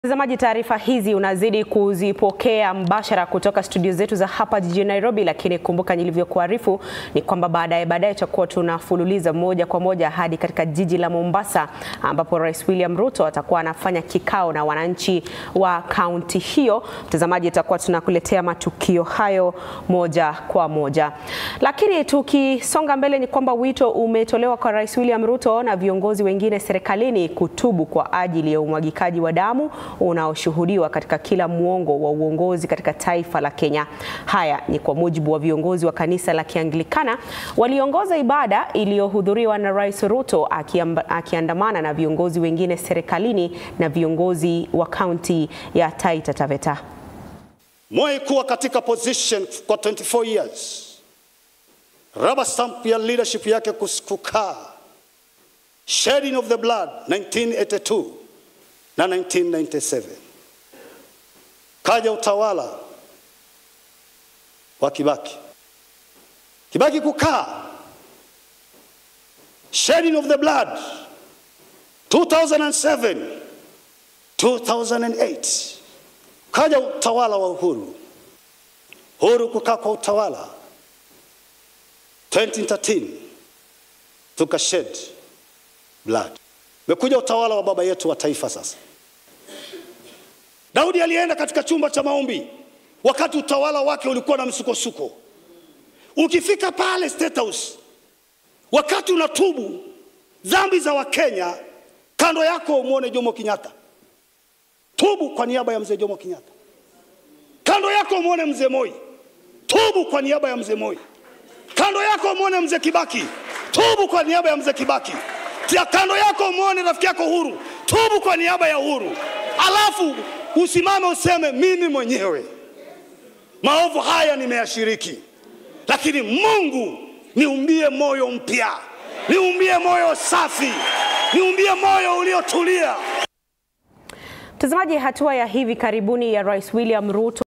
Mtazamaji, taarifa hizi unazidi kuzipokea mbashara kutoka studio zetu za hapa jijini Nairobi, lakini kumbuka nilivyokuarifu ni kwamba baadaye baadaye tutakuwa tunafululiza moja kwa moja hadi katika jiji la Mombasa ambapo Rais William Ruto atakuwa anafanya kikao na wananchi wa kaunti hiyo. Mtazamaji, tutakuwa tunakuletea matukio hayo moja kwa moja, lakini tukisonga mbele ni kwamba wito umetolewa kwa Rais William Ruto na viongozi wengine serikalini kutubu kwa ajili ya umwagikaji wa damu unaoshuhudiwa katika kila muongo wa uongozi katika taifa la Kenya. Haya ni kwa mujibu wa viongozi wa kanisa la Kianglikana waliongoza ibada iliyohudhuriwa na Rais Ruto akiamba, akiandamana na viongozi wengine serikalini na viongozi wa kaunti ya Taita Taveta. Moi kuwa katika position kwa 24 years, rubber stamp ya leadership yake kukaa, shedding of the blood 1982 na 1997 kaja utawala wa Kibaki. Kibaki kukaa, shedding of the blood 2007 2008 kaja utawala wa Uhuru. Uhuru kukaa kwa utawala 2013 tuka shed blood. Mekuja utawala wa baba yetu wa taifa sasa. Daudi alienda katika chumba cha maombi wakati utawala wake ulikuwa na msukosuko. Ukifika pale State House, wakati unatubu dhambi za Wakenya, kando yako umwone Jomo Kenyatta. Tubu kwa niaba ya mzee Jomo Kenyatta. Kando yako umwone mzee Moi. Tubu kwa niaba ya mzee Moi. Kando yako umwone mzee Kibaki. Tubu kwa niaba ya mzee Kibaki. Tia kando yako umwone rafiki yako Uhuru. Tubu kwa niaba ya Uhuru. Alafu usimame useme mimi mwenyewe maovu haya nimeyashiriki, lakini Mungu niumbie moyo mpya, niumbie moyo safi, niumbie moyo uliotulia. Mtazamaji, hatua ya hivi karibuni ya Rais William Ruto